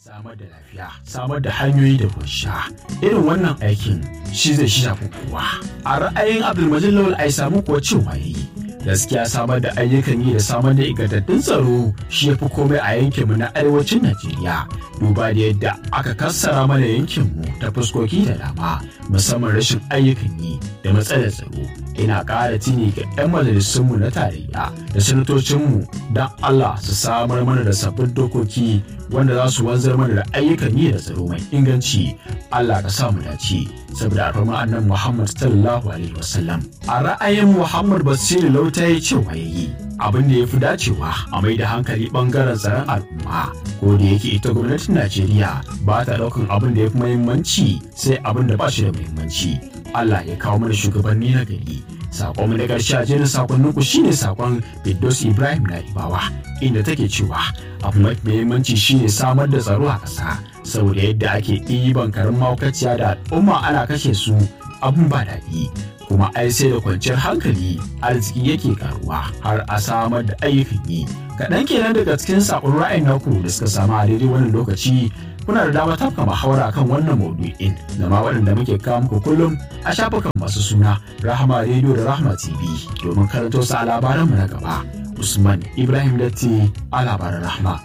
samar da lafiya samar da hanyoyi da sha irin wannan aikin shi zai shi shafi kowa a ra'ayin abdulmajid lawal ai samu kuwa cewa yayi gaskiya samar da ayyukan yi da samar da ingantattun tsaro shi ya fi komai a yankinmu na arewacin najeriya duba da yadda aka kassara mana yankinmu ta fuskoki da dama musamman rashin ayyukan yi da matsalar tsaro ina ƙara tuni ga 'yan majalisunmu na tarayya da sanatocinmu don allah su samar mana da sabbin dokoki wanda za su wanzar mana da ayyukan yi da tsaro mai inganci allah ka sa mu dace saboda alfarma annan muhammad sallallahu alaihi wasallam a ra'ayin muhammad basiru lauta ya cewa ya yi abin da ya fi dacewa a mai da hankali bangaren tsaron al'umma ko da yake ita gwamnatin najeriya ba ta daukan abin da ya fi muhimmanci sai abin da ba shi da muhimmanci allah ya kawo mana shugabanni na gari sakon na ƙarshe a jerin sakonnin ku shine sakon Firdaus Ibrahim na Ibawa inda take cewa abu mafi muhimmanci shine samar da tsaro a ƙasa saboda yadda ake ɗiban karin maukaciya da al'umma ana kashe su abun ba daɗi kuma ai sai da kwanciyar hankali arziki yake karuwa har a samar da ayyukan yi kaɗan kenan daga cikin sakon ra'ayin naku da suka samu a daidai wannan lokaci kuna da dama tafka muhawara kan wannan maudu'in da ma waɗanda muke kawo muku kullum a shafukan masu suna rahama rediyo da rahama tv domin karanto su a labaranmu na gaba usman ibrahim datti a labaran rahama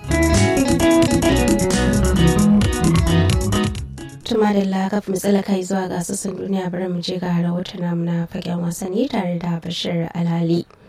tuma da lakaf matsala kai zuwa ga sassan duniya bari mu je ga rahoton namu na fagen wasanni tare da bashir alhali